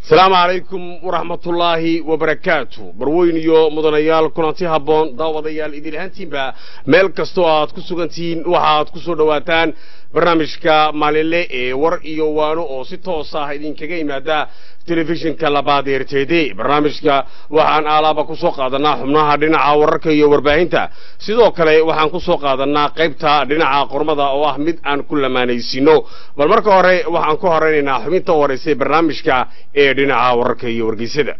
asalaamu calaykum waraxmatullaahi wabarakaatu barweyn iyo mudanayaal kulanti habboon daawadayaal idin ahaantiinba meel kastoo aad ku sugantihiin waxaad ku soo dhowaataan barnaamijka maalinle ee war iyo waano oo si toos ah idinkaga yimaada telefishinka labaad ee r t d barnaamijka waxaan aalaaba ku soo qaadanaa xubnaha dhinaca wararka iyo warbaahinta sidoo kale waxaan ku soo qaadanaa qaybta dhinaca qormada oo ah mid aan ku lamaanaysiino bal marka hore waxaan ku horeynaynaa xubinta horeysay barnaamijka ee dhinaca wararka iyo wargeysyada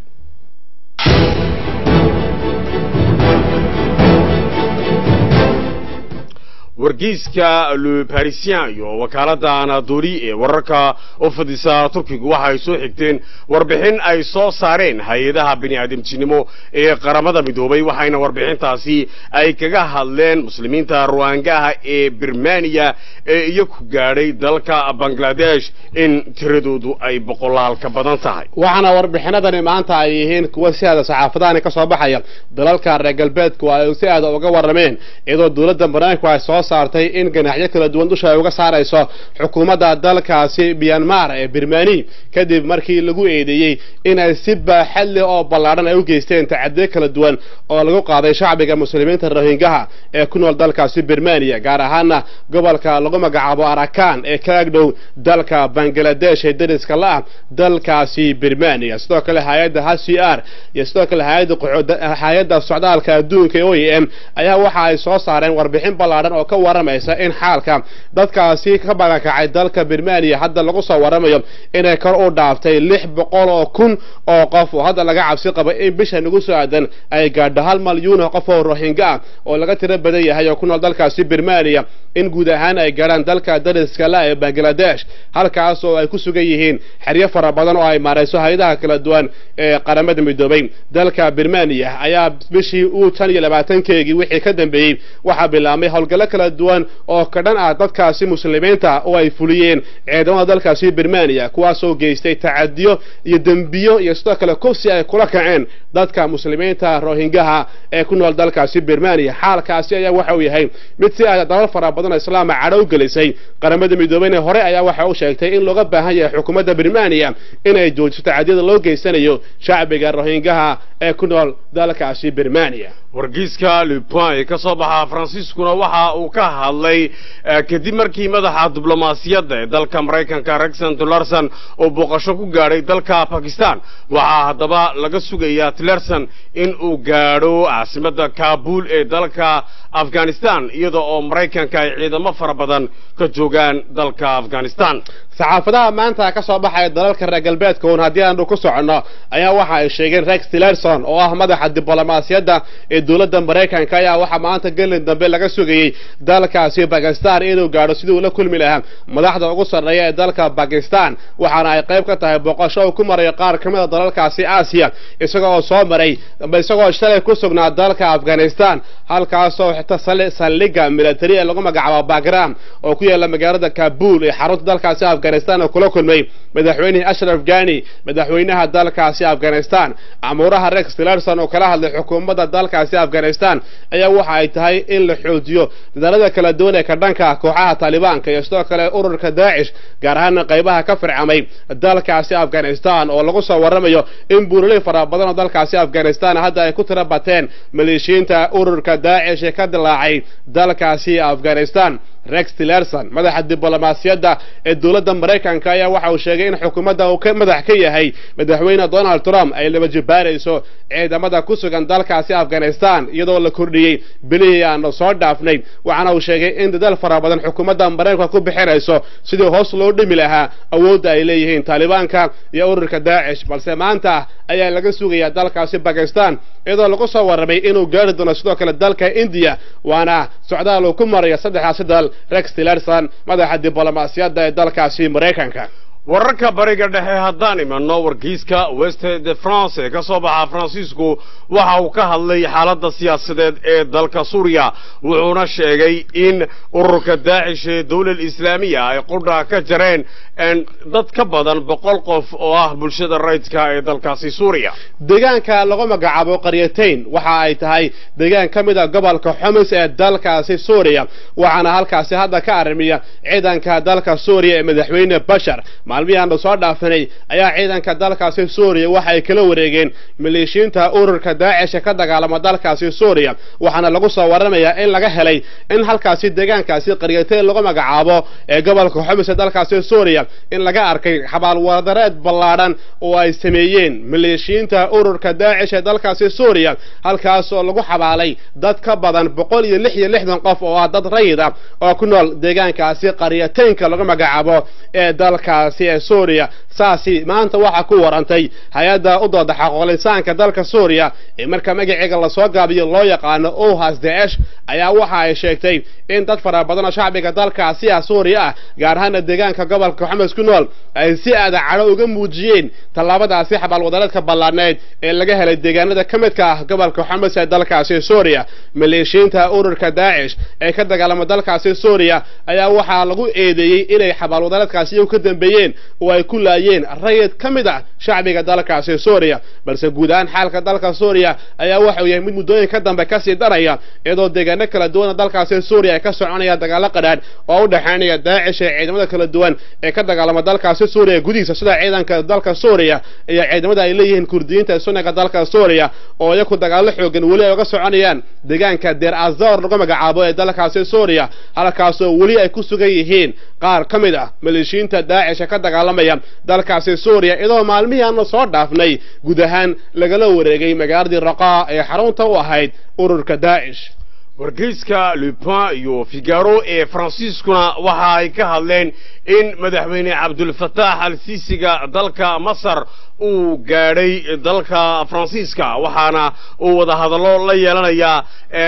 wargeyska le parisien iyo wakaaladda anadoli ee wararka u fadisa turkigu waxa ay soo xigteen warbixin ay soo saareen hay-adaha bini'aadamtinimo ee qaramada midoobay waxayna warbixintaasi ay kaga hadleen muslimiinta ruwaangaha ee birmaniya ee iyaku gaadhay dalka bangladesh in tiradoodu ay boqolaal ka badan tahay waxaana warbixinadani maanta ay yihiin kuwa si aada saxaafadahani ka soo baxaya dalalka reer galbeedku ay si aada uga warrameen iyadoo dowladda maraykanku ay soo saartay in ganaxyo kala duwan dusha ay uga saarayso xukuumadda dalkaasi myanmar ee birmani kadib markii lagu eedeeyey inay si baaxad leh oo ballaadhan ay u geysteen tacadiyo kala duwan oo lagu qaaday shacbiga muslimiinta rohingaha ee ku nool dalkaasi birmaniya gaar ahaana gobolka lagu magacaabo arakan ee ka agdhow dalka bangaladesh ee dariska la-ah dalkaasi birmaniya sidoo kale hay-adda h c r iyo sidoo kale hay-adda socdaalka adduunka ee o e m ayaa waxa ay soo saareen warbixin ballaadhan oo ka waramaysa in xaalka dadkaasi ka bagakacay dalka birmaniya hadda lagu soo waramayo inay kor u dhaaftay lix boqol oo kun oo qof oo hadda laga cabsi qabo in bisha nagu soo aadan ay gaadho hal malyuun oo qof oo rohinga ah oo laga tiro badan yahay oo ku nool dalkaasi birmaniya in guud ahaan ay gaadhaan dalka dariska la ee bangaladesh halkaas oo ay ku sugan yihiin xeryo fara badan oo ay maarayso hay-adaha kala duwan ee qaramada midoobay dalka birmaniya ayaa bishii uu tan iyo labaatankeegii wixii ka dambeeyey waxaa bilaabmay howlgallo kala duwan oo ka dhan ah dadkaasi muslimiinta oo ay fuliyeen ciidamada dalkaasi birmaniya kuwaasoo geystay tacadiyo iyo dembiyo iyo sidoo kale kufsi ay kula kaceen dadka muslimiinta rohingaha ee ku nool dalkaasi birmaniya xaalkaasi ayaa waxa uu yahay mid si aada dalal fara badan oo islaama cadhow gelisay qaramada midoobeyna hore ayaa waxa uu sheegtay in looga baahan yahay xukuumadda birmaniya inay joojiso tacadiyada loo geysanayo shacbiga rohingaha ee ku nool dalkaasi birmaniya wargeyska lepoin ee ka soo baxa faransiiskuna waxa uu ka hadlay kadib markii madaxa diblomaasiyadda ee dalka maraykanka rexon tillerson uu booqasho ku gaadhay dalka bakistan waxaa haddaba laga sugayaa tillerson in uu gaadho caasimadda kaabul ee dalka afghanistan iyada oo maraykanka ay ciidamo fara badan ka joogaan dalka afghanistan saxaafadaha maanta ka soo baxaya dalalka reer galbeedka uun haddii aanu ku soconno ayaa waxa ay sheegeen rex tillerson oo ah madaxa diblomaasiyadda ee dowladda maraykanka ayaa waxaa maanta gelin dambe laga sugayey dalkaasi bakistan inuu gaadho sidii uu la kulmi lahaa madaxda ugu sarreeya ee dalka bakistan waxaana ay qayb ka tahay booqasho uu ku marayo qaar ka mid a dalalkaasi aasiya isaga oo soo maray isagoo shalay ku sugnaa dalka afghanistan halkaasoo xita saldhigga militari ee lagu magacaabo bagram oo ku yaalla magaalada kabul ee xarunta dalkaasi afghanistan oo kula kulmay madaxweynihii ashraf gani madaxweynaha dalkaasi afghanistan amuuraha rex tillerson oo kala hadlay xukuumadda dalkaasi afghanistan ayaa waxa ay tahay in la xoojiyo dadaalada kala duwan ee ka dhanka kooxaha taalibaanka iyo sidoo kale ururka daacish gaar ahaana qaybaha ka fircamay dalkaasi afghanistan oo lagu soo waramayo in buuraley fara badan oo dalkaasi afghanistan hadda ay ku tira bateen maleeshiyiinta ururka daacish ee ka dilaacay dalkaasi afghanistan rex tillerson madaxa diblomaasiyadda ee dowladda maraykanka ayaa waxa uu sheegay in xukuumadda uu ka madax ka yahay madaxweyne donald trump ay laba jibaarayso ciidamada ku sugan dalkaasi afghanistan iyadoo la kordhiyey bilihii aanu soo dhaafnay waxaana uu sheegay in dadaal fara badan xukuumadda maraykanka ku bixinayso sidii hoos loo dhimi lahaa awoodda ay leeyihiin taalibaanka iyo ururka daacish balse maanta ayaa laga sugayaa dalkaasi bakistan iyadoo lagu soo warramay inuu gaari doono sidoo kale dalka indiya waana socdaal uu ku marayo saddexdaasi dal rex tillerson madaxa diblomaasiyadda ee dalkaasi maraykanka wararka bariga dhexe haddaan imanno wargeyska west de france ee ka soo baxa faransiisku waxa uu ka hadlay xaaladda siyaasadeed ee dalka suuriya wuxuuna sheegay in ururka daacish ee dowlad islaamiya ay qudha ka jareen dad ka badan boqol qof oo ah bulshada rayidka ee dalkaasi suuriya deegaanka lagu magacaabo qaryatayn waxa ay tahay deegaan ka mid a gobolka xumis ee dalkaasi suuriya waxaana halkaasi hadda ka arrimiya ciidanka dalka suuriya ee madaxweyne bashar maalmihii aanu soo dhaafanay ayaa ciidanka dalkaasi suuriya waxa ay kala wareegeen maleeshiinta ururka daacish ee ka dagaalama dalkaasi suuriya waxaana lagu soo waramayaa in laga helay in halkaasi deegaankaasi qaryatee lagu magacaabo ee gobolka xumis ee dalkaasi suuriya in laga arkay xabaalwadareed ballaadhan oo ay sameeyeen maleeshiinta ururka daacish ee dalkaasi suuriya halkaasoo lagu xabaalay dad ka badan boqol iyo lix iyo lixdan qof oo ah dad rayid ah oo ku nool deegaankaasi qaryateenka lagu magacaabo ee dalkaasi ee suuriya saasi maanta waxaa ku warantay hay-adda u dooda xaqoqlisaanka dalka suuriya ee marka magaceega lasoo gaabiyo loo yaqaano ohas daesh ayaa waxa ay sheegtay in dad fara badan oo shacbiga dalkaasi ah suuriya ah gaar ahaana deegaanka gobolka xumes ku nool ay si aada cadho uga muujiyeen tallaabadaasi xabaalwadareedka ballaadhneed ee laga helay deegaanada ka midka ah gobolka xumes ee dalkaasi suuriya maleeshiinta ururka daacish ee ka dagaalama dalkaasi suuriya ayaa waxaa lagu eedeeyey inay xabaalwadareedkaasi iyagu ka dambeeyeen oo ay ku laayeen rayid ka mid ah shacbiga dalkaasi suuriya balse guud ahaan xaalka dalka suuriya ayaa waxau yahay mid muddooyinka dambe kasii daraya iyadoo deegaano kala duwana dalkaasi suuriya ay ka soconayaan dagaalo qadhaadh oo u dhexaynaya daacish ee ciidamada kala duwan ee ka dagaalama dalkaasi suuriya gudihiisa sida ciidanka dalka suuriya iyo ciidamada ay leeyihiin kurdiyiinta sunniga dalka suuriya oo iyaku dagaalo xoogan weli ay uga soconayaan deegaanka deer azor lagu magacaabo ee dalkaasi suuriya halkaasoo weli ay ku sugan yihiin qaar ka mid ah maleeshiinta daacish ee ka dagaalamaya dalkaasi suuriya iyadoo maalmihii aanu soo dhaafnay guud ahaan lagala wareegay magaaladii raqaa ee xarunta u ahayd ururka daacish wargeyska lupin iyo figaro ee faransiiskuna waxa ay ka hadleen in madaxweyne cabdulfataax al siisiga dalka masar uu gaadhay dalka faransiiska waxaana uu wada hadallo la yeelanayaa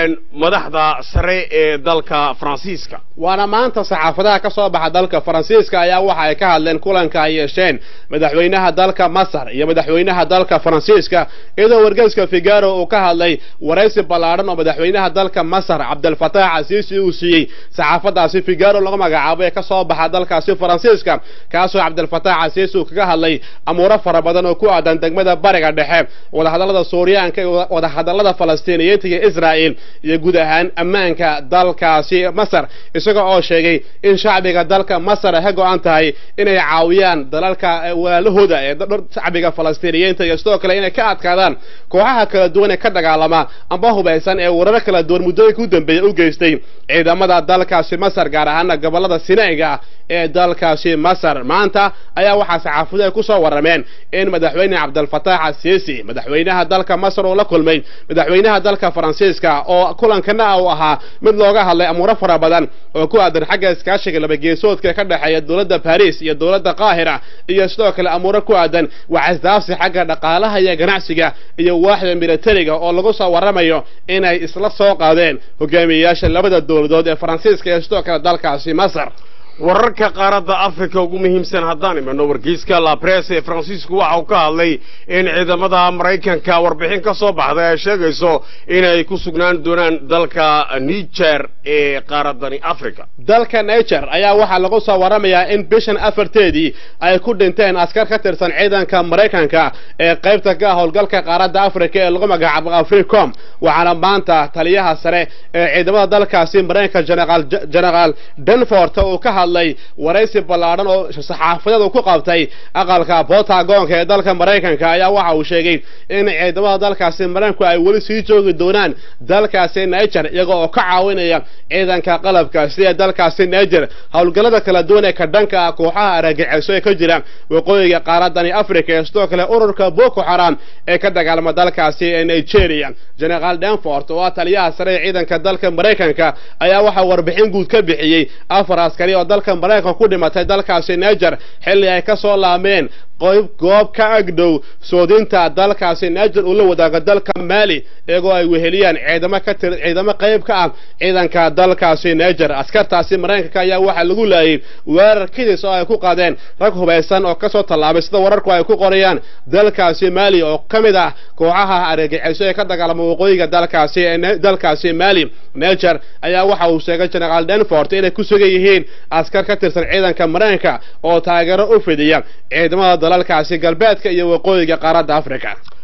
madaxda sare ee dalka faransiiska waana maanta saxaafadaha ka soo baxa dalka faransiiska ayaa waxa ay ka hadleen kulanka ay yeesheen madaxweynaha dalka masar iyo madaxweynaha dalka faransiiska iyadoo wargeyska figaro uu ka hadlay waraysi ballaadhan oo madaxweynaha dalka masar cabdilfataax casiisi uu siiyey saxaafadaasi figaro lagu magacaabo ee ka soo baxa dalkaasi faransiiska kaasoo cabdilfataax casiisi uu kaga hadlay amuuro fara badan oo ku aadan degmada bariga dhexe wadahadallada suuriyaanka iyo wadahadallada falastiiniyiinta iyo israa'il iyo guud ahaan ammaanka dalkaasi masar isaga oo sheegay in shacbiga dalka masar ay ka go-an tahay inay caawiyaan dalalka walaalahooda ee shacbiga falastiiniyiinta iyo sidoo kale inay ka adkaadaan kooxaha kala duwan ee ka dagaalama amba hubaysan ee warar kala duwan muddooyinka u dambeeya u geystay ciidamada dalkaasi masar gaar ahaana gobolada sinaiga ah ee dalkaasi masar maanta ayaa waxaa saxaafaduhu ay ku soo warrameen in madaxweyne cabdilfataax asiisi madaxweynaha dalka masar uu la kulmay madaxweynaha dalka faransiiska oo kulankana uu ahaa mid looga hadlay amuuro fara badan oo ku aadan xagga iskaashiga labageesoodka ka dhexeeya dowladda baris iyo dowladda qaahira iyo sidoo kale amuuro ku aadan wacasdaafsi xagga dhaqaalaha iyo ganacsiga iyo waaxda militariga oo lagu soo warramayo inay isla soo qaadeen hogaamiyeyaasha labada dowladood ee faransiiska iyo sidoo kale dalkaasi masar wararka qaaradda africa ugu muhiimsan haddaan imano wargeyska labres ee faransiisku waxa uu ka hadlay in ciidamada maraykanka warbixin ka soo baxday ay sheegayso inay ku sugnaan doonaan dalka niger ee qaaraddani africa dalka niger ayaa waxaa lagu soo warramayaa in bishan afarteedii ay ku dhinteen askar ka tirsan ciidanka maraykanka ee qaybta ka ah howlgalka qaaradda africa ee lagu magacaabo africom waxaana maanta taliyaha sare ee ciidamada dalkaasi maraykanka generaal denfort uu ka hadlay waraysi ballaadhan oo saxaafadeed ku qabtay aqalka botagonka ee dalka maraykanka ayaa waxa uu sheegay in ciidamada dalkaasi maraykanku ay weli sii joogi doonaan dalkaasi niger iyaga oo ka caawinaya ciidanka qalabka sida dalkaasi niger howlgallada kala duwan ee ka dhanka ah kooxaha argagixisyo ee ka jira waqooyiga qaaradani africa ee sidoo kale ururka boko haram ee ka dagaalama dalkaasi ee nigeria generaal denfort oo ah taliyaha sare ee ciidanka dalka maraykanka ayaa waxaa warbixin guud ka bixiyey afar askari oo dalka maraykanka ku dhimatay dalkaasi niger xilli ay ka soo laameen qoyb goob ka agdhow soodinta dalkaasi niger uu la wadaago dalka mali iyagoo ay weheliyaan ciidamo ka tir ciidamo qayb ka ah ciidanka dalkaasi niger askartaasi maraykanka ayaa waxaa lagu laayay weerar kidis oo ay ku qaadeen rag hubaysan oo kasoo tallaabay sida wararku ay ku qorayaan dalkaasi mali oo ka mid ah kooxaha argagixisyo ee ka dagaalama waqooyiga dalkaasi dalkaasi mali niger ayaa waxa uu sheegay generaal denfort inay ku sugan yihiin askar ka tirsan ciidanka maraykanka oo taageero u fidiya ciidamada dalalkaasi galbeedka iyo waqooyiga qaaradda africa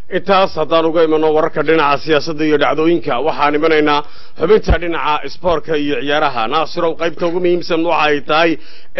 intaas haddaan uga imano wararka dhinaca siyaasadda iyo dhacdooyinka waxaan imanaynaa xubinta dhinaca isboortka iyo ciyaaraha naasirow qaybta ugu muhiimsan waxa ay tahay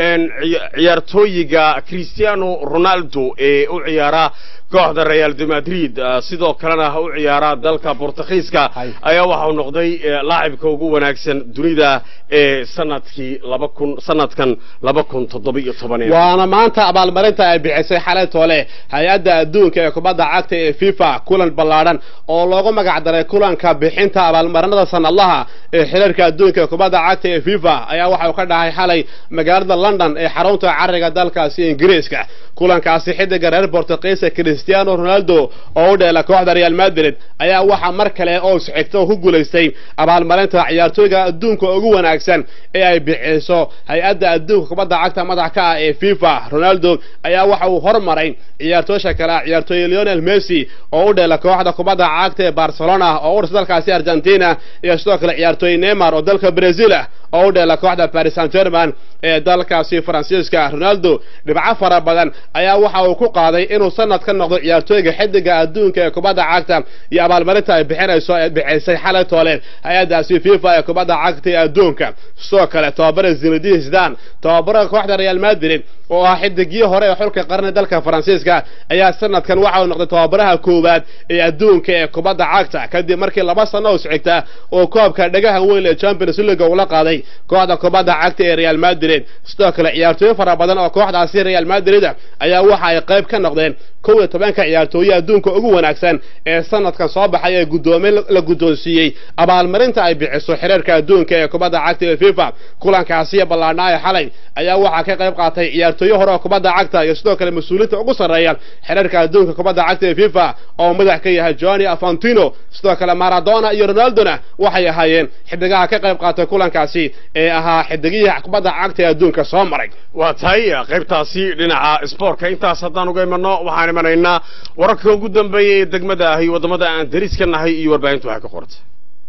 ciyaartooyiga cristiano ronaldo ee u ciyaara kooxda real de madrid sidoo kalena u ciyaara dalka bortugiiska ayaa waxau noqday laacibka ugu wanaagsan dunida ee sanadkii laba kun sanadkan laba kun toddoba iyo toban waana maanta abaalmarinta ay bixisay xalay toole hay-adda adduunka ee kubadda cagta ee fifa kulan ballaadhan oo loogu magac daray kulanka bixinta abaalmarinada sanadlaha ee xiriirka adduunka ee kubadda cagta ee fifa ayaa waxau ka dhahay xalay magaalada london ee xarunta cariga dalkaasi ingiriiska kulankaasi xidiga reer bortugiisa cristiano ronaldo oo u dheela kooxda real madrid ayaa waxaa mar kale oo isxigta oo ku guulaystay abaalmarinta ciyaartooyga adduunka ugu wanaagsan ee ay bixiso hay-adda adduunka kubadda cagta madax ka ah ee fifa ronaldo ayaa waxa uu hormaray ciyaartoosha kale ah ciyaartooy leonel messi oo u dheela kooxda kubadda cagta ee barcelona oo u dhisa dalkaasi argentina iyo sidoo kale ciyaartooy neymar oo dalka brazil ah oo u dheela kooxda paris saint german ee dalkaasi faransiiska ronaldo dhibco fara badan ayaa waxa uu ku qaaday inuu sanad ka noqdo ciyaartooyga xidiga adduunka ee kubadda cagta iyo abaalmarinta ay bixinayso ee bixisay xalay toole hay-addaasi fifa ee kubadda cagta ee adduunka sidoo kale tobabara zinedine zidane tobabara kooxda real madrid oo ah xidigii hore ee xulka qarni dalka faransiiska ayaa sanadkan waxa uu noqday tobabaraha koowaad ee adduunka ee kubadda cagta kadib markii laba sano isxigta oo koobka dhagaha weyn ee champions league ula qaaday kooxda kubadda cagta ee real madrid sidoo kale ciyaartooyo fara badan oo kooxdaasi real madrid ayaa waxa ay qayb ka noqdeen kow iyo tobanka ciyaartooye adduunka ugu wanaagsan ee sanadkan soo baxay ee guddoomiye la guddoonsiiyey abaalmarinta ay bixiso xiriirka adduunka ee kubadda cagta ee fifa kulankaasi ballaadhnaa ee xalay ayaa waxaa ka qayb qaatay ciyaartooyo hore oo kubadda cagta iyo sidoo kale mas-uuliinta ugu sarreeya xiriirka adduunka kubadda cagta ee fifa oo madax ka yahay johnny afantino sidoo kale maradona iyo ronaldona waxay ahaayeen xidigaha ka qayb qaatay kulankaasi ee ahaa xidigihii kubadda cagta ee adduunka soo maray waa tahay qaybtaasi dhinaca isboortka intaas haddaan uga imano waxaan imanaynaa wararka ugu dambeeya ee degmada ahi waddamada aan dariska nahay iyo warbaahintu waxay ka qortay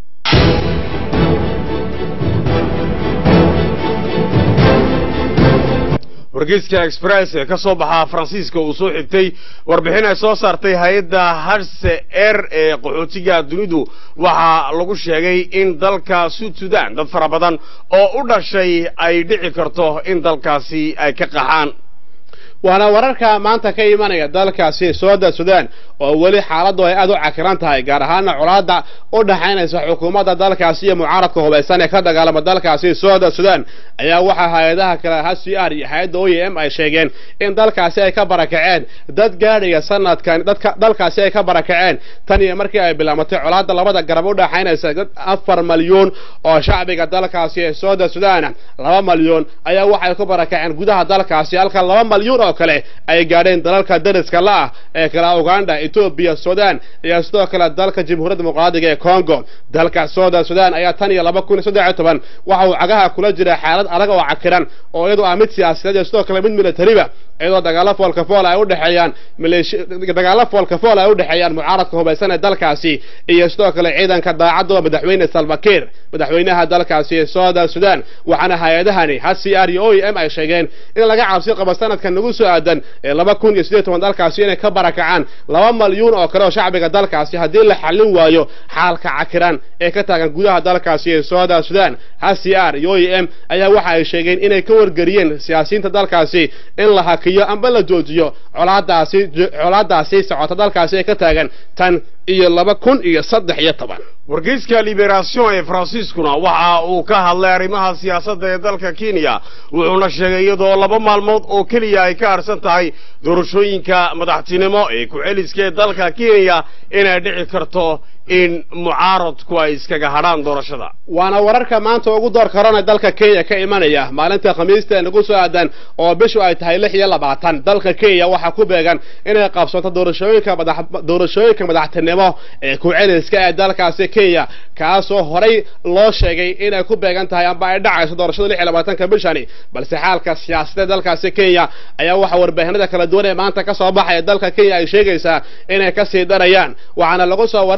wargeyska express ee ka soo baxa faransiiska uu soo xigtay warbixin ay soo saartay hay-adda harse er ee qaxootiga dunidu waxaa lagu sheegay in dalka sud sudan dad fara badan oo u dhashay ay dhici karto in dalkaasi ay ka qaxaan waana wararka maanta ka imanaya dalkaasi sooda sudan oo weli xaaladdu ay aad u cakiran tahay gaar ahaana colaadda u dhaxaynaysa xukuumadda dalkaasi iyo mucaaradka hubaysan ee ka dagaalama dalkaasi sooda sudan ayaa waxaa hay-adaha kale h c r iyo hay-adda o e m ay sheegeen in dalkaasi ay ka barakaceen dad gaadhaya sanadkan dadka dalkaasi ay ka barakaceen tan iyo markii ay bilaamatay colaadda labada garab u dhaxaynaysa dad afar malyuun oo shacbiga dalkaasi ee sooda sudan laba malyuun ayaa waxay ku barakaceen gudaha dalkaasi halka laba malyuun oo kale ay gaadheen dalalka dariska la ah ee kala uganda etoobiya sudan iyo sidoo kale dalka jamhuuriyadda dimuqraadiga ee congo dalka sooda sudan ayaa tan iyo laba kun iyo saddex iyo toban waxa uu cagaha kula jira xaalad adag oo cakiran oo iyadu ah mid siyaasadeed iyo sidoo kale mid militariba iyadoo dagaalo foolka fool ay u dhexeeyaan dagaalo foolka fool ay u dhexeeyaan mucaaradka hubaysan ee dalkaasi iyo sidoo kale ciidanka daacadda madaxweyne salvakiir madaxweynaha dalkaasi ee sooda sudan waxaana hay-adahani h c r iyo o e m ay sheegeen in laga cabsi qabo sanadkan nagu soo aadan ee laba kun iyo siddeed toban dalkaasi inay ka barakacaan laba malyuun oo kale oo shacbiga dalkaasi haddii la xallin waayo xaalka cakiran ee ka taagan gudaha dalkaasi ee sooda sudan h c r iyo o e m ayaa waxa ay sheegeen inay ka wargeliyeen siyaasiyiinta dalkaasi in la hakiyo amba la joojiyo colaadaasi colaadaasi socota dalkaasi ee ka taagan tan iyo laba kun iyo saddex iyo toban wargeyska liberation ee faransiiskuna waxa uu ka hadlay arrimaha siyaasadda ee dalka kenya wuxuuna sheegay iyadoo laba maalmood oo keliya ay ka harsan tahay doorashooyinka madaxtinimo ee ku-celiska ee dalka kenya inay dhici karto in mucaaradku ay iskaga hadhaan doorashada waana wararka maanta ugu door karana dalka kenya ka imanaya maalinta khamiista ee nagu soo aadan oo bishu ay tahay lix iyo labaatan dalka kenya waxaa ku beegan inay qabsato doorashooyinka madax doorashooyinka madaxtinimo ee ku-celiska ee dalkaasi kenya kaasoo horay loo sheegay inay ku beegan tahay amba ay dhacayso doorashada lix iyo labaatanka bishani balse xaalka siyaasadeed dalkaasi kenya ayaa waxaa warbaahinada kala duwan ee maanta ka soo baxaya dalka kenya ay sheegaysaa inay kasii darayaan waxaana lagu soo waramayaa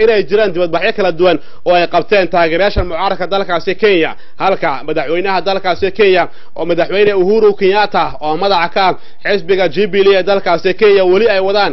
inay jiraan dibadbaxyo kala duwan oo ay qabteen taageerayaasha mucaaradka dalkaasi kenya halka madaxweynaha dalkaasi kenya oo madaxweyne uhuru kenyatta oo madaxa ka ah xisbiga jubilee ee dalkaasi kenya weli ay wadaan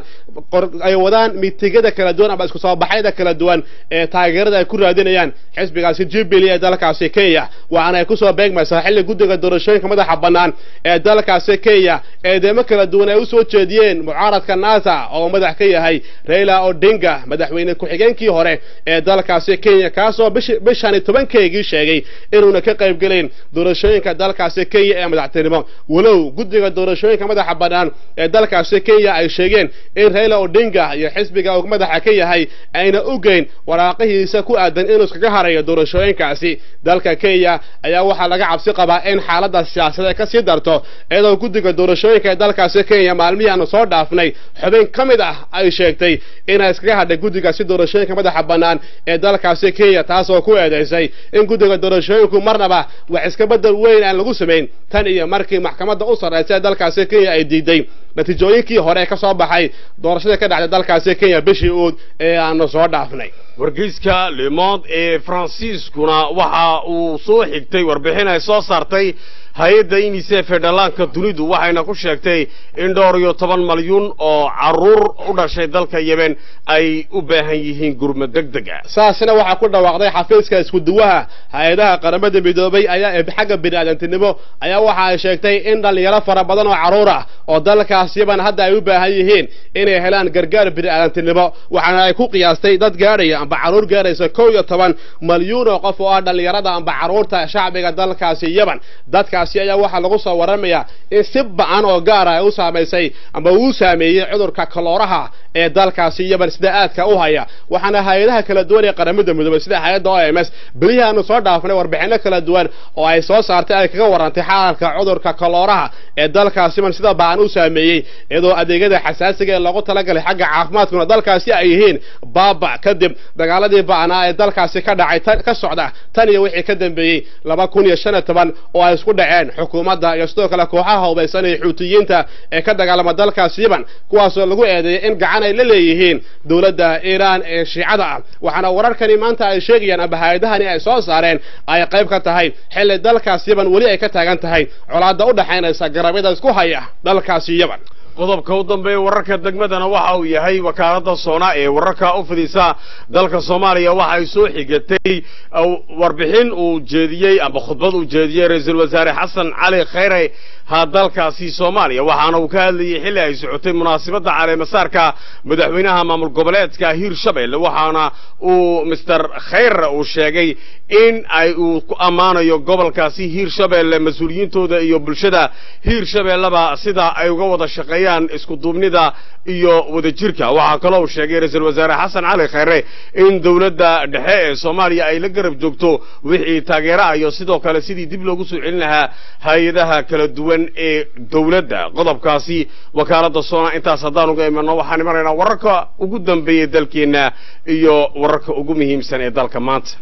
ay wadaan mitigada kala duwan ama isku soo baxyada kala duwan ee taageerada ay ku raadinayaan xisbigaasi jubilee ee dalkaasi kenya waxaana ay kusoo beegmaysaa xilli guddiga doorashooyinka madaxa bannaan ee dalkaasi kenya eedeemo kala duwan ay usoo jeediyeen mucaaradka nasa oo madax ka yahay raila odinga madaxweyne ku-xigeenkii hore ee dalkaasi kenya kaasoo bishan tobankeygii sheegay inuuna ka qaybgelayn doorashooyinka dalkaasi kenya ee madaxtinimo walow guddiga doorashooyinka madaxa bannaan ee dalkaasi kenya ay sheegeen in raila odinga iyo xisbiga uu madaxa ka yahay ayna ogeyn waraaqihiisa ku aadan inuu iskaga harayo doorashooyinkaasi dalka kenya ayaa waxaa laga cabsi qabaa in xaaladda siyaasadeed ka sii darto iyadoo guddiga doorashooyinka ee dalkaasi kenya maalmihii aanu soo dhaafnay xubin ka mid ah ay sheegtay inay iskaga hadhay guddigaasi doorashooyinka madaxa bannaan ee dalkaasi kenya taasoo ku eedaysay in guddiga doorashooyinku marnaba wax iska bedel weyn aan lagu samayn tan iyo markii maxkamadda u sarraysa ee dalkaasi kenya ay diiday natiijooyinkii hore ka soo baxay doorashadii ka dhacday dalkaasi kenya bishii uud ee aanu soo dhaafnay wargeyska le monde ee faransiiskuna waxa uu soo xigtay warbixin ay soo saartay hay-adda unisef ee dhallaanka dunidu waxayna ku sheegtay in dhowr iyo toban malyuun oo carruur u dhashay dalka yemen ay u baahan yihiin gurmad deg deg ah saasina waxaa ku dhawaaqday xafiiska iskuduwaha hay-adaha qaramada midoobay ayaa ee xagga bini'aadantinimo ayaa waxa ay sheegtay in dhallinyaro fara badan oo carruur ah oo dalkaas yemen hadda ay u baahan yihiin inay helaan gargaar bini'aadantinimo waxaana ay ku qiyaastay dad gaadhaya amba carruur gaadhaysa kow iyo toban malyuun oo qof oo ah dhallinyarada amba carruurta shacbiga dalkaasi yemen dadka ayaa waxaa lagu soo waramayaa in si ba-an oo gaara ay u saamaysay amba uu saameeyey cudurka kalooraha ee dalkaasi yemen sida aadka u haya waxaana hay-adaha kala duwan ee qaramada midoobay sida hay-adda o m s belihii aanu soo dhaafnay warbixino kala duwan oo ay soo saartay ay kaga warantay xaalka cudurka kalooraha ee dalkaasi yemen sida ba-an u saameeyey iyadoo adeegyada xasaasiga ee loogu talagalay xagga caafimaadkuna dalkaasi ay yihiin baaba kadib dagaaladii ba-anaa ee dalkaasi ka dhacay ka socda tan iyo wixii ka dambeeyey laba kun iyo shan iyo toban oo ay isku dhaceen xukuumadda iyo sidoo kale kooxaha hubaysan ee xuutiyiinta ee ka dagaalama dalkaas yemen kuwaasoo lagu eedeeyay in gacan ay la leeyihiin dowladda iiraan ee shiicada ah waxaana wararkani maanta ay sheegayaan amba hay-adahani ay soo saareen ay qayb ka tahay xilli dalkaas yemen weli ay ka taagan tahay colaadda u dhaxaynaysa garabyada isku haya dalkaasi yemen qodobka u dambeeya wararka degmadana waxa uu yahay wakaaladda soona ee wararka u fidisa dalka soomaaliya waxa ay soo xigatay warbixin uu jeediyey amba khudbad uu jeediyey ra-iisul wasaare xasan cali khayre ha dalkaasi soomaaliya waxaana uu ka hadlayey xilli ay socotay munaasabadda caleemasaarka madaxweynaha maamul goboleedka hiirshabelle waxaana uu mister khayre uu sheegay in ay uu ku ammaanayo gobolkaasi hiirshabelle mas-uuliyiintooda iyo bulshada hiirshabelleba sida ay uga wada shaqeeyaan isku duubnida iyo wadajirka waxaa kaloo uu sheegay ra-iisul wasaare xasan cali khayre in dowladda dhexe ee soomaaliya ay la garab joogto wixii taageera iyo sidoo kale sidii dib loogu soo celin lahaa hay-adaha kala duwan ee dowladda qodobkaasi wakaaladda soona intaas haddaan uga imanno waxaan imanaynaa wararka ugu dambeeya dalkeenna iyo wararka ugu muhiimsan ee dalka maanta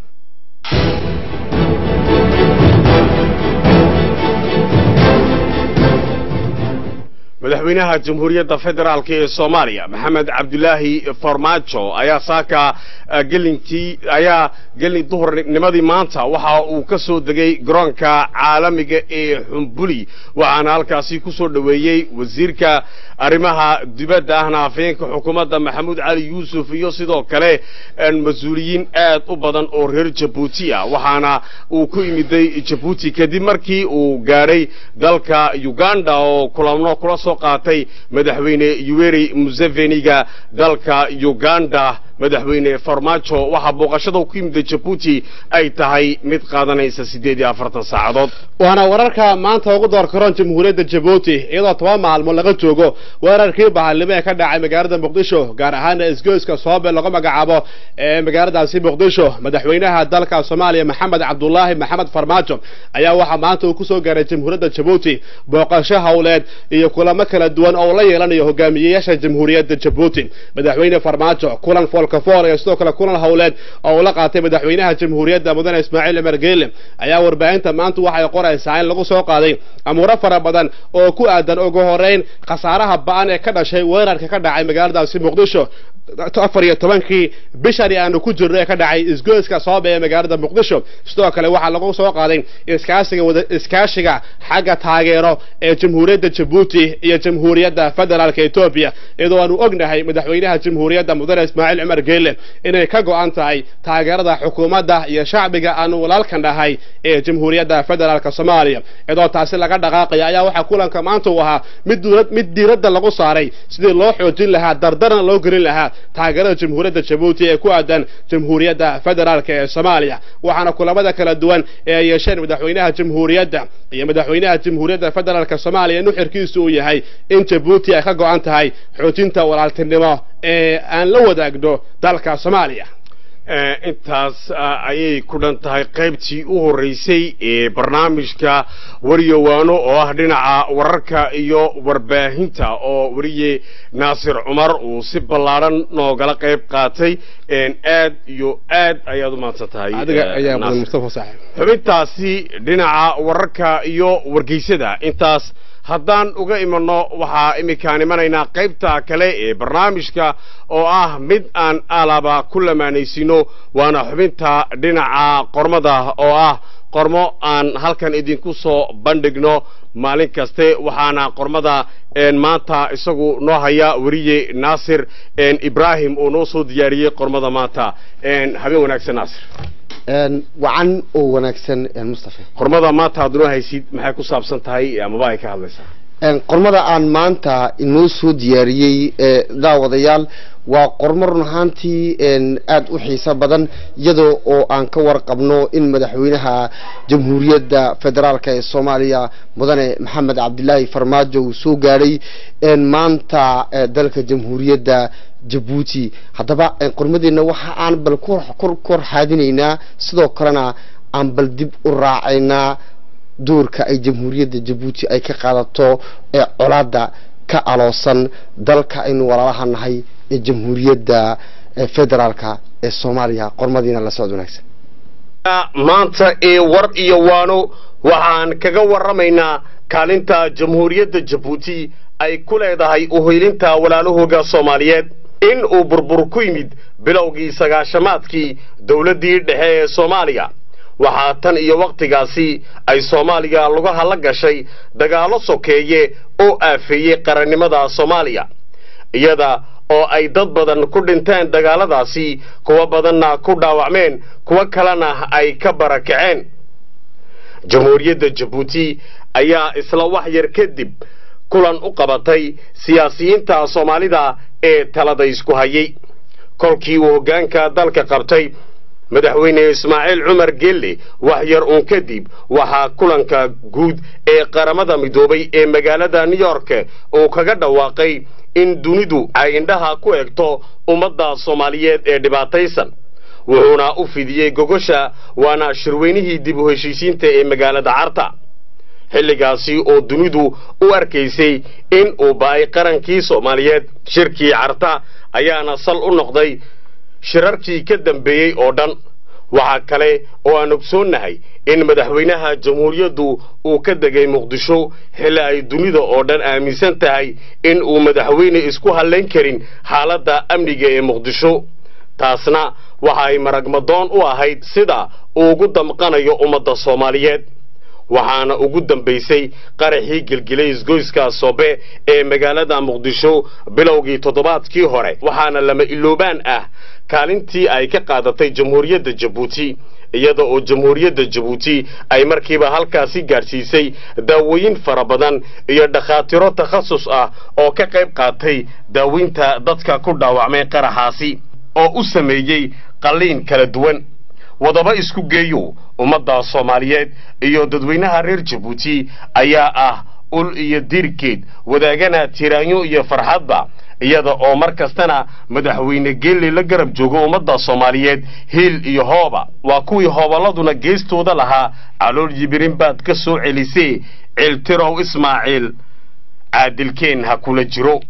madaxweynaha jamhuuriyadda federaalk ee soomaaliya maxamed cabdulaahi farmaajo ayaa saaka gelintii ayaa gelin duhurnimadii maanta waxa uu ka soo degay garoonka caalamiga ee xumbuli waxaana halkaasi ku soo dhoweeyey wasiirka arrimaha dibadda ahna afhayeenka xukuumadda maxamuud cali yuusuf iyo sidoo kale mas-uuliyiin aad u badan oo reer jabuuti ah waxaana uu ku imiday jabuuti kadib markii uu gaadhay dalka uganda oo kulamno kula soo qaatay madaxweyne yuweri museveniga dalka uganda madaxweyne farmaajo waxaa booqashada ku yimida jabuuti ay tahay mid qaadanaysa siddeed iyo afartan saacadood waana wararka maanta ugu door karoon jamhuuriyadda jabuuti iyadoo toban maalmood laga joogo weerarkii bahalnimo ee ka dhacay magaalada muqdisho gaar ahaana isgoyska soobe lagu magacaabo ee magaaladaasi muqdisho madaxweynaha dalka soomaaliya maxamed cabdulaahi maxamed farmaajo ayaa waxaa maanta uu kusoo gaaray jamhuuriyadda jabuuti booqasho howleed iyo kulamo kala duwan oo la yeelanayo hogaamiyeyaasha jamhuuriyadda jabuuti madaxweyne farmaajo kulan foolkafool iyo sidoo kale kulan howleed oo uu la qaatay madaxweynaha jamhuuriyadda mudane ismaaciil cumar geele ayaa warbaahinta maanta waxay qoraysaa in lagu soo qaaday amuuro fara badan oo ku aadan ugu horeyn khasaaraha ba-an ee ka dhashay weerarka ka dhacay magaaladaasi muqdisho afar iyo tobankii bishani aanu ku jirno ee ka dhacay isgoyska sooba ee magaalada muqdisho sidoo kale waxaa lagu soo qaaday iskaashiga wada iskaashiga xagga taageero ee jamhuuriyadda jabuuti iyo jamhuuriyadda federaalka etoobiya iyadoo aanu ognahay madaxweynaha jamhuuriyadda mudane ismaaciil cumar geele inay ka go-an tahay taageerada xukuumadda iyo shacbiga aanu walaalkan dhahay ee jamhuuriyadda federaalka soomaaliya iyadoo taasi laga dhaqaaqaya ayaa waxaa kulanka maanta uu ahaa mid mid diiradda lagu saaray sidii loo xoojin lahaa dardarna loo gelin lahaa taageerada jamhuuriyadda jabuuti ee ku aadan jamhuuriyadda federaalka ee soomaaliya waxaana kulamada kala duwan ee ay yeesheen madaxweynaha jamhuuriyadda iyo madaxweynaha jamhuuriyadda federaalka soomaaliya nuxirkiisu uu yahay in jabuuti ay ka go-an tahay xoojinta walaaltinimo ee aan la wadaagno dalka soomaaliya intaas ayay ku dhan tahay qaybtii u horreysay ee barnaamijka waryowaano oo ah dhinaca wararka iyo warbaahinta oo weriye naasir cumar uu si ballaadhan noogala qayb qaatay aad iyo aad ayaad u mahadsan tahay adiga ayaa mudan mustafa saaxib xubintaasi dhinaca wararka iyo wargeysada intaas haddaan uga imanno waxaa iminkaan imanaynaa qaybta kale ee barnaamijka oo ah mid aan alaba ku lamaanaysino waana xubinta dhinaca qormada oo ah qormo aan halkan idinku soo bandhigno maalin kaste waxaana qormada maanta isagu noo haya weriye naasir ibraahim oo noo soo diyaariyey qormada maanta habeen wanaagsan naasir wacan oo wanaagsan mustafa qormada maanta aad noo haysid maxay ku saabsan tahay amaba ay ka hadlaysaa qormada aan maanta inoo soo diyaariyey daawadayaal waa qormo run ahaantii aada u xiiso badan iyadoo oo aan ka warqabno in madaxweynaha jamhuuriyadda federaalka ee soomaaliya mudane maxamed cabdilaahi farmaajo uu soo gaadhay maanta dalka jamhuuriyadda jabuuti haddaba qormadeenna waxa aan bal kor xaadinaynaa sidoo kalena aan bal dib u raacaynaa doorka ay jamhuuriyadda jabuuti ay ka qaadato ee colaada ka aloosan dalka aynu walaalaha nahay ee jamhuuriyadda federaalka ee soomaaliya qormadiina la socod wanaagsan maanta ee war iyo waano waxaan kaga warramaynaa kaalinta jamhuuriyadda jabuuti ay ku leedahay uhoylinta walaalahooga soomaaliyeed in uu burbur ku yimid bilowgii sagaashamaadkii dowladdii dhexe ee soomaaliya waxaa tan iyo wakhtigaasi ay soomaaliya lugaha la gashay dagaallo sokeeye oo aafeeyey qarannimada soomaaliya iyada oo ay dad badan ku dhinteen dagaalladaasi kuwo badanna ku dhaawacmeen kuwo kalena ay ka barakaceen jamhuuriyadda jabuuti ayaa isla wax yar kadib kulan u qabatay siyaasiyiinta soomaalida ee talada isku hayay kolkii uu hoggaanka dalka qabtay madaxweyne ismaaciil cumar gelle wax yar uun kadib waxaa kulanka guud ee qaramada midoobay ee magaalada new york uu kaga dhawaaqay in dunidu ay indhaha ku egto ummadda soomaaliyeed ee dhibaataysan wuxuuna u fidiyey gogosha waana shirweynihii dib u heshiisiinta ee magaalada carta xilligaasi oo dunidu u arkaysay in uu ba'ay qarankii soomaaliyeed shirkii carta ayaana sal u noqday shirarkii ka dambeeyey oo dhan waxaa kale oo aan ogsoonnahay in madaxweynaha jamhuuriyaddu uu ka degay muqdisho xilli ay dunida oo dhan aaminsan tahay in uu madaxweyne isku hallayn karin xaaladda amniga ee muqdisho taasna waxa ay maragmadoon u ahayd sida uu ugu damqanayo ummadda soomaaliyeed waxaana ugu dambaysay qaraxii gelgelay isgoyska sobe ee magaalada muqdisho bilowgii toddobaadkii hore waxaana lama iloobaan ah kaalintii ay ka qaadatay jamhuuriyadda jabuuti iyada oo jamhuuriyadda jabuuti ay markiiba halkaasi gaadhsiisay daawooyin fara badan iyo dhakhaatiro takhasus ah oo ka qayb qaatay daaweynta dadka ku dhaawacmay qaraxaasi oo u sameeyey qalliin kala duwan wadaba isku geeyo ummadda soomaaliyeed iyo dadweynaha reer jabuuti ayaa ah ul iyo dirkeed wadaagana tiraanyo iyo farxadba iyada oo mar kastana madaxweyne geelle la garab joogo ummadda soomaaliyeed hiil iyo hooba waa kuwii hooballaduna geestooda lahaa calool yibirin baad ka soo celisee ciltirow ismaaciil caadilkeen ha kula jiro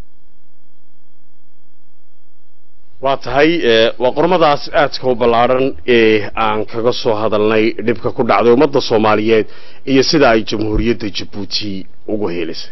waa tahay waa qormadaas aadka u ballaadhan ee aan kaga soo hadalnay dhibka ku dhacday ummadda soomaaliyeed iyo sida ay jamhuuriyadda jabuuti ugu helisay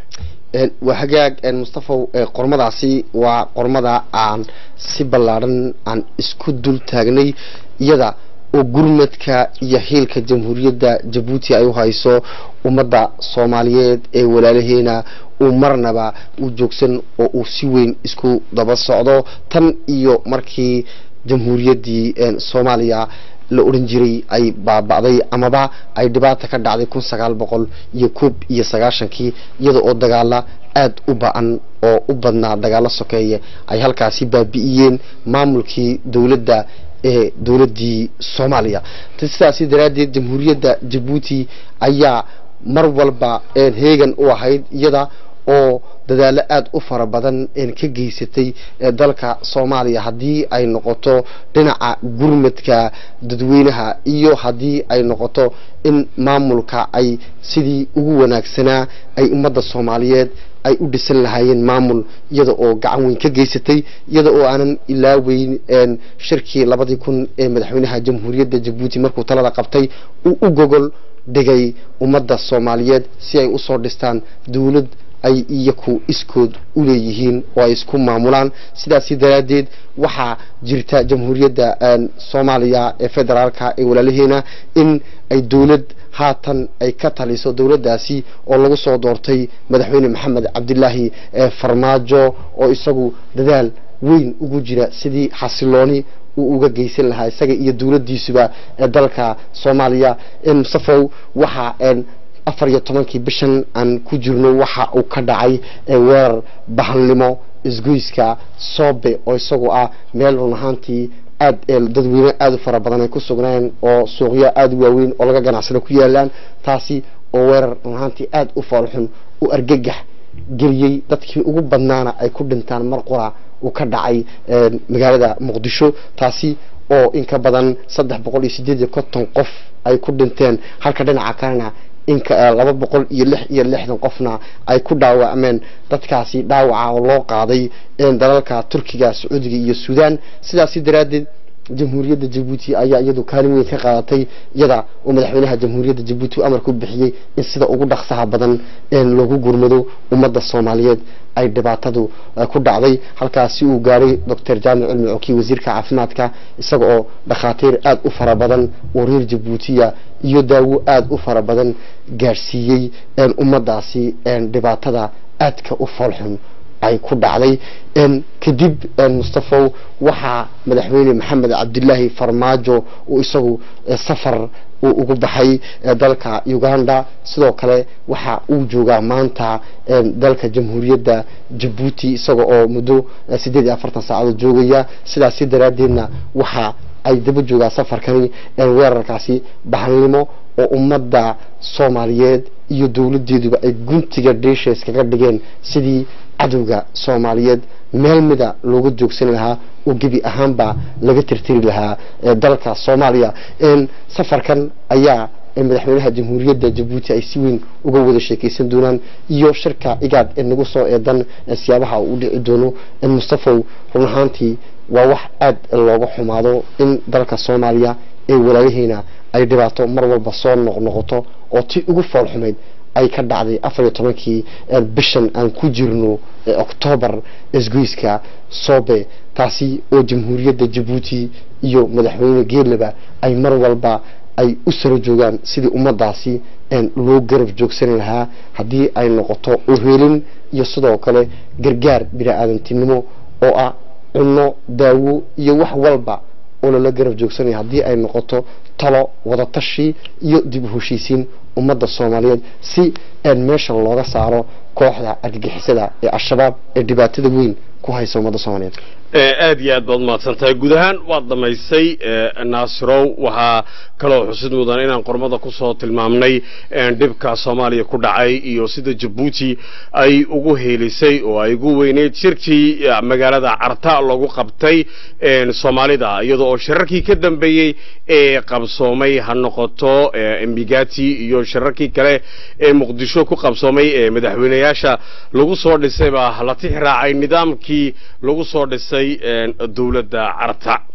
Een, waa hagaag een, mustafaw ee, qormadaasi waa qormada aan si ballaadhan aan isku dul taagnay iyada oo gurmadka iyo xiilka jamhuuriyadda jabuuti ay u hayso ummadda soomaaliyeed ee walaalaheena uu marnaba u joogsan oo uu si weyn isku daba socdo tan iyo markii jamhuuriyaddii een, soomaaliya la odhan jiray ay baaba'day amaba ay dhibaata ka dhacday kun sagaal boqol iyo koob iyo sagaashankii iyada oo dagaala aada u ba-an oo u badnaa dagaalo sokeeye ay halkaasi baabi'iyeen maamulkii dowladda ee dowladdii soomaaliya T- sidaasi daraaddeed jamhuuriyadda jabuuti ayaa mar walba een, heegan u ahayd iyada oo dadaalo aada u fara badan een ka geysatay ee dalka soomaaliya haddii ay noqoto dhinaca gurmadka dadweynaha iyo haddii ay noqoto in maamulka ay sidii ugu wanaagsanaa ay ummadda soomaaliyeed ay u dhisan lahaayeen maamul iyada oo gacan weyn ka geysatay iyada oo aanan ilaaweyn een, shirkii labadii kun ee madaxweynaha jamhuuriyadda jabuuti markuu talada qabtay uu u gogol dhigay ummadda soomaaliyeed si ay usoo dhistaan dowlad ay iyaku iskood u leeyihiin oo ay isku maamulaan sidaasi daraaddeed waxaa jirta jamhuuriyadda een, soomaaliya ee federaalka ee walaalaheena in ay dowlad haatan ay ka taliso dowladdaasi oo lagu soo doortay madaxweyne maxamed cabdilaahi ee farmaajo oo isagu dadaal weyn ugu jira sidii xasilooni uu uga geysan lahaa isaga iyo dowladdiisuba ee dalka soomaaliya in mustafow waxa een, afar iyo tobankii bishan aan ku jirno waxa uu ka dhacay ee weerar bahalnimo isgoyska soobe oo isagu ah meel run ahaantii aad ee dadweyne aada u fara badan ay ku sugneen oo suuqyo aada u waaweyn oo laga ganacsado ku yaalaan taasi oo weerar run ahaantii aada u foolxun u argagax geliyey dadkii ugu badnaana ay ku dhintaan mar qura uu ka dhacay een, magaalada muqdisho taasi oo in ka badan saddex boqol iyo sideed iyo konton qof ay ku dhinteen halka dhinaca kalena inka eh, laba boqol iyo lix iyo lixdan qofna ay ku dhaawacmeen dadkaasi dhaawaca oo loo qaaday een, dalalka turkiga sacuudiga iyo suudaan sidaasi daraaddeed jamhuuriyadda jabuuti ayaa iyadu kaalin weyn ka qaadatay iyada oo madaxweynaha jamhuuriyadda jabuuti uu amar ku bixiyey in sida ugu dhaqsaha badan een loogu gurmado ummadda soomaaliyeed ay dhibaatadu eh, ku dhacday halkaasi uu gaadhay doctor jaamic cilmi coki wasiirka caafimaadka isaga oo dhakhaatiir aada u fara badan oo reer jabuutiya iyo daawo aada u fara badan gaadhsiiyey een ummaddaasi een dhibaatada aadka u foolxun ay ku dhacday een kadib een mustafow waxaa madaxweyne maxamed cabdilaahi farmaajo uu isagu eh, safar uu ugu baxay eh, dalka uganda sidoo kale waxa uu joogaa maanta een, dalka jamhuuriyadda jabuuti isaga oo muddo eh, sideed iyo afartan saacadood joogaya sidaasi daraaddeedna waxa ay daba joogaa safarkani een, weerarkaasi bahalnimo oo ummadda soomaaliyeed iyo dowladdeeduba ay guntiga dheesha iskaga dhigeen sidii cadowga soomaaliyeed meel mida looga joogsan lahaa oo gebi ahaanba laga tirtiri lahaa ee dalka soomaaliya een, safarkan ayaa ee madaxweynaha jamhuuriyadda jabuuti ay si weyn uga wada sheekeysan doonaan iyo shirka igaad ee nagu soo eedan ee siyaabaha uu u dhici doono in mustafow run ahaantii waa wax aada looga xumaado in dalka soomaaliya ee walaalaheena ay dhibaato mar walba soo noqnoqoto oo ti ugu fool xumayd ay ka dhacday afar iyo tobankii ee bishan aan ku jirno ee oktoobar isgoyska soobe taasi oo jamhuuriyadda jabuuti iyo madaxweyne geelaba ay mar walba ay u saro joogaan sidii ummaddaasi een loo garab joogsan lahaa haddii ay noqoto uheelin iyo sidoo kale gargaar bini-aadantinimo oo ah cunno daawo iyo wax walba oo lala garab joogsanaya haddii ay noqoto talo wadatashi iyo dib u heshiisiin ummadda soomaaliyeed si een meesha looga saaro kooxda argagixisada ee al-shabaab ee dhibaatada weyn ku haysa ummadda soomaaliyeed aad iyo aad baad umahadsan tahay guud ahaan waad dhammaysay naasirow waxaa kaloo xusid mudan inaan qormada kusoo tilmaamnay dhibka soomaaliya ku dhacay iyo sida jabuuti ay ugu heelisay oo ay ugu weyneyd shirkii magaalada carta lagu qabtay soomaalida iyadoo oo shirarkii ka dambeeyey ee qabsoomay ha noqoto embigati iyo shirarkii kale ee muqdisho ku qabsoomay ee madaxweyneyaasha lagu soo dhisay baa la tix raacay nidaamkii lagu soo dhisay dowladda carta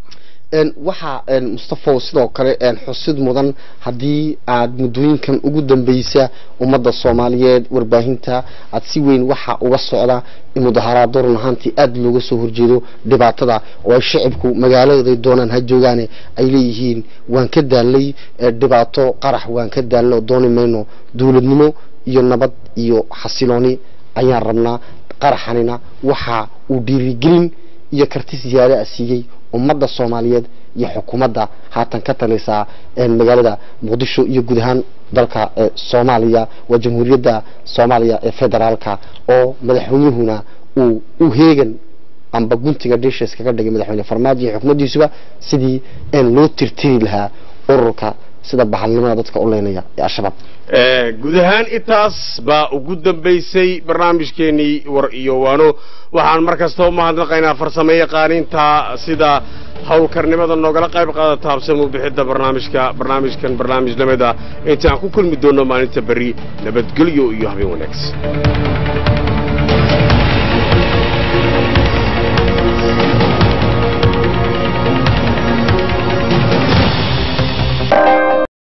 een waxaa een mustafa sidoo kale een xusid mudan haddii aad muddooyinkan ugu dambeysa ummadda soomaaliyeed warbaahinta aad si weyn waxa uga socda in mudaharaado run ahaantii aada looga soo horjeedo dhibaatada oo ay shacibku magaaladooday doonaan ha joogaane ay leeyihiin waan ka daalay ee dhibaato qarax waan ka daalay oo dooni mayno dowladnimo iyo nabad iyo xasilooni ayaan rabnaa qaraxanina waxa uu dhiirigelin iyo karti siyaada a siiyey ummadda soomaaliyeed iyo xukuumadda haatan ka talisaa een magaalada muqdisho iyo guud ahaan dalka ee soomaaliya waa jamhuuriyadda soomaaliya ee federaalka oo madaxweynuhuna uu u heegan amba guntiga dishes kaga dhigay madaxweyne farmaajo iyo xukuumaddiisuba sidii een loo tirtiri lahaa ururka sida bahalnimada dadka u leynaya ee al-shabaab guud ahaan intaas baa ugu dambaysay barnaamijkeenii war iyo waano waxaan mar kasta u mahadnaqaynaa farsamo yaqaaninta sida howlkarnimada noogala qayb qaadata habsamo bixidda barnaamijka barnaamijkan barnaamij lamid ah intaan ku kulmi doono maalinta berri nabadgelyo iyo habeen wanaagsan